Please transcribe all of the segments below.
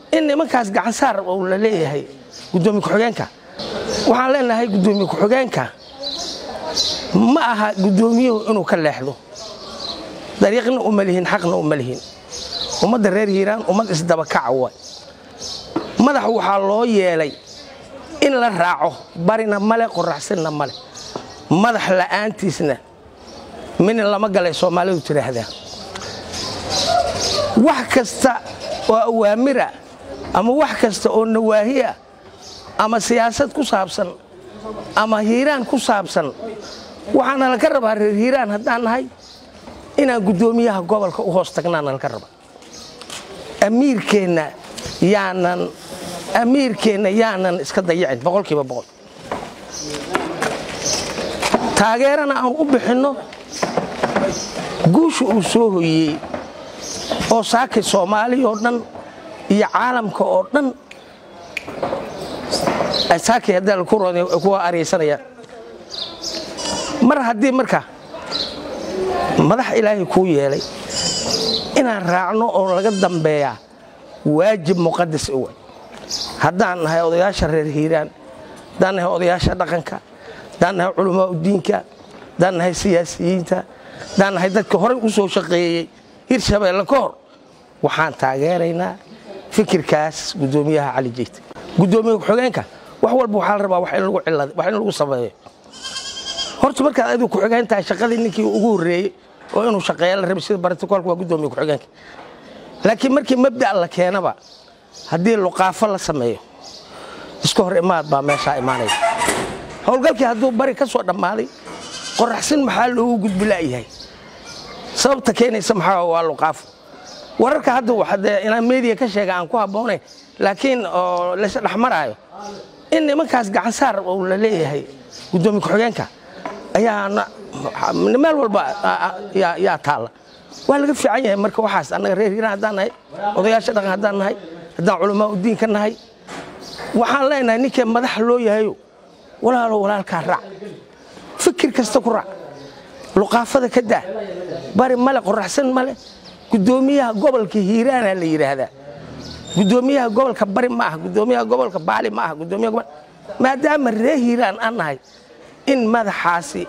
in nimankaas gacansaar uu la leeyahay gudoomiye ku-xigeenka waxaan leenahay gudoomiye ku-xigeenka ma aha gudoomiyuhu inuu ka leexdo dariiqna uma lihin xaqna uma lihin ummadda reer hiiraan ummad isdabakaca way madax waxaa loo yeelay in la raaco barina male qoraxsinna male madax la'aantiisna mina lama galay soomaalidu tidhaahdaa wax kasta oo awaamira ama wax kasta oo nawaahiya ama siyaasad ku saabsan ama hiiraan ku saabsan waxaana laka rabaa reer hiiraan haddaan nahay inaan guddoomiyaha gobolka u hoos tagnaana laka rabaa amiirkeenna yaanan amiirkeenna yaanan iska dayicin boqolkiiba boqol taageerana aan u bixinno guusha uu soo hoyey oo saakay soomaaliya oo dhan iyo caalamka oo dhan saakay haddaan ku roday kuwa araysanayaan mar haddii marka madax ilaahay kuu yeelay inaan raacno oo laga dambeeyaa waajib muqadas uwa haddaan nahay odayaasha reer hiiraan haddaan nahay odayaasha dhaqanka haddaan nahay culamaa udiinka haddaan nahay siyaasiyiinta haddaan nahay dadka horey u soo shaqeeyey hirshabeelle ka hor waxaan taageeraynaa fikirkaas guddoomiyaha cali jeyte guddoomiye ku-xigeenka wax walba waxaa la rabaa wax in lagu sameeyo horta markaad adigu ku-xigeen tahay shaqadii ninkii ugu horreeyey oo inuu shaqeeya la rabay sida baratikolka waa guddoomiye ku-xigeenka laakiin markii mabda' la keenaba haddii luqaafo la sameeyo iska hor imaad baa meeshaa imaanaya howlgalkii hadduu bari ka soo dhammaaday qoraxsin maxaa loogu gudbila'yahay sababta keenaysa maxaa waa luqaafo wararka hadda waxade inaan meediya ka sheega aan ku habboonayn laakiin oo laysla dhexmaraayo in nimankaas gacansaar uu la leeyahay guddoomiye ku-xigeenka ayaa meel walba yaa taalla waa laga fiican yahay marka waxaas annaga reer hiiraan haddaan nahay odayaasha dhaqan haddaan nahay haddaan culamaa udiin ka nahay waxaan leenahay ninkee madax loo yahayo walaalo walaalkaa raac fikir kasta ku raac luqaafada ka daa bari male qoraxsan male guddoomiyaha gobolka hiiraana la yidhaahdaa guddoomiyaha gobolka bari ma aha guddoomiyaha gobolka baali ma aha guddoomiyaha maadaama reer hiiraan aan nahay in madaxaasi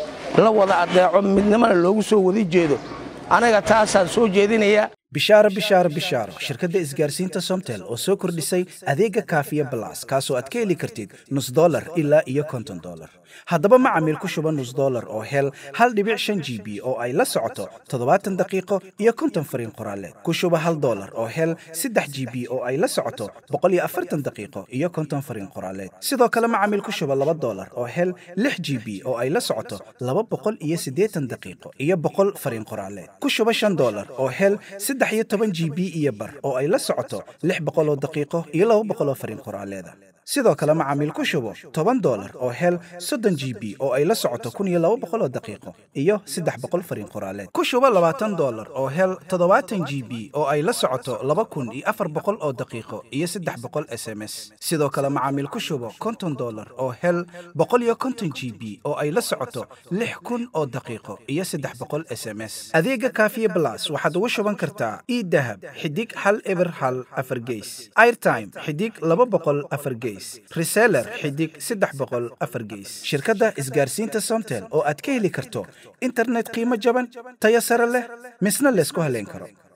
la wada adeeco midnimana loogu soo wada jeedo anaga taasaan soo jeedinayaa bishaaro bishaaro bishaaro shirkadda isgaarsiinta somtel oo soo kordhisay adeega kaafiya balas kaasoo aad ka heli kartid nus dolar ilaa iyo konton dolar haddaba macamiil ku shuba nus dolar oo hel hal dhibic shan g b oo ay la socoto toddobaatan daqiiqo iyo konton fariin qoraaleed ku shuba hal dolar oo hel saddex g b oo ay la socoto boqol iyo afartan daqiiqo iyo konton fariin qoraaleed sidoo kale macamiil ku shuba laba dolar oo hel lix g b oo ay la socoto laba boqol iyo siddeetan daqiiqo iyo boqol fariin qoraaleed ku shuba shan dolar oo hel saddex iyo toban g b iyo bar oo ay la socoto lix boqoloo daqiiqo iyo laba boqoloo fariin qoraaleeda sidoo kale macaamiil ku shubo toban dolar oo hel soddon g b oo ay la socoto kun iyo laba boqoloo daqiiqo iyo saddex boqol fariin qoraaleed ku shubo labaatan dolar oo hel toddobaatan g b oo ay la socoto laba kun iyo afar boqol oo daqiiqo iyo saddex boqol s m s sidoo kale macaamiil ku shubo konton dolar oo hel boqol iyo konton g b oo ay la socoto lix kun oo daqiiqo iyo saddex boqol s m s adeega kaafiye blas waxaad ugu shuban kartaa idahab xidig hal eber hal afar geys airtime xidig laba boqol afar geys reseller xidig saddex boqol afar geys shirkadda isgaarsiinta somtel oo aad ka heli karto internet qiimo jaban tayo sare leh misna laysku haleyn karo